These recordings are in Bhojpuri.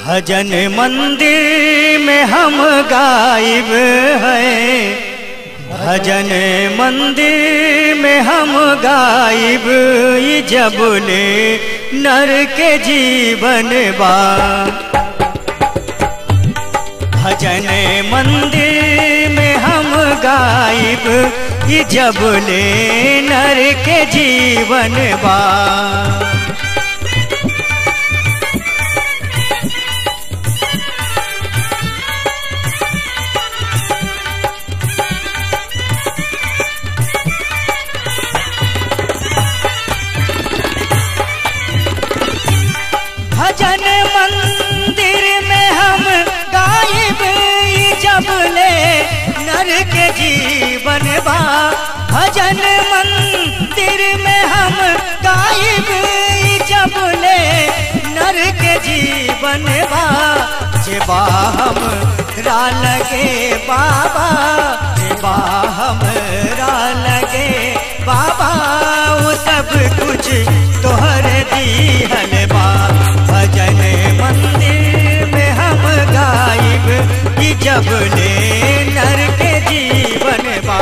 भजन मंदिर में हम गायब हैं भजन मंदिर में हम गायब ये जब ले नर के जीवन बा भजन मंदिर में हम गायब ये जब ले नर के जीवन बा भजन मंदिर में हम गायब जब ले नर के जीवन बा भजन मंदिर में हम गायब जब ले नर के जीवन बा जेबा हम रा लगे बाबा जेबा हम रा लगे बाबा वो सब कुछ तोहर दीहन बा भजन मंदिर में हम गायब कि जब ले नर के जीवन बा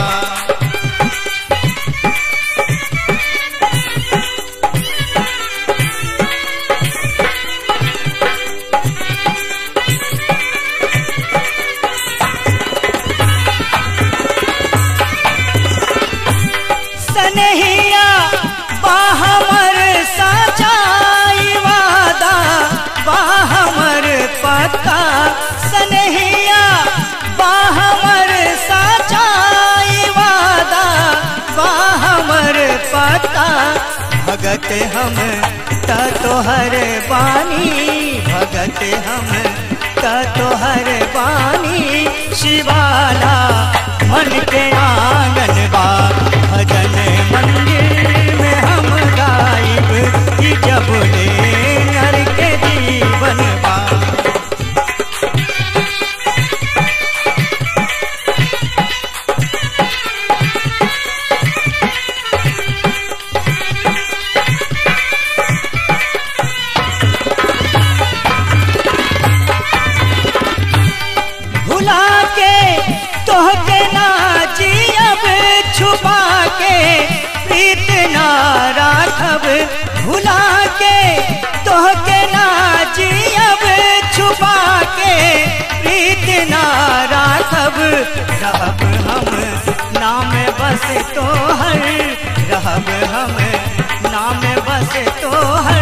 सनहिया बाहमर सचाई वादा बाहमर पक्का सनहिया बाहमर सचाई वादा बाहमर पक्का भगत हम त तोहर बानी भगत हम त तोहर बानी शिवाला मन के आंगन बा भजन मंदिर में हम गायब कि जब ले नर के जीवन बा भुला के तोह के ना जियब छुपा के प्रीत ना राखब भुला के तोह के ना जियब छुपा के प्रीत ना राखब रहब हम नाम बस तोहर रहब हम नाम बस तोहर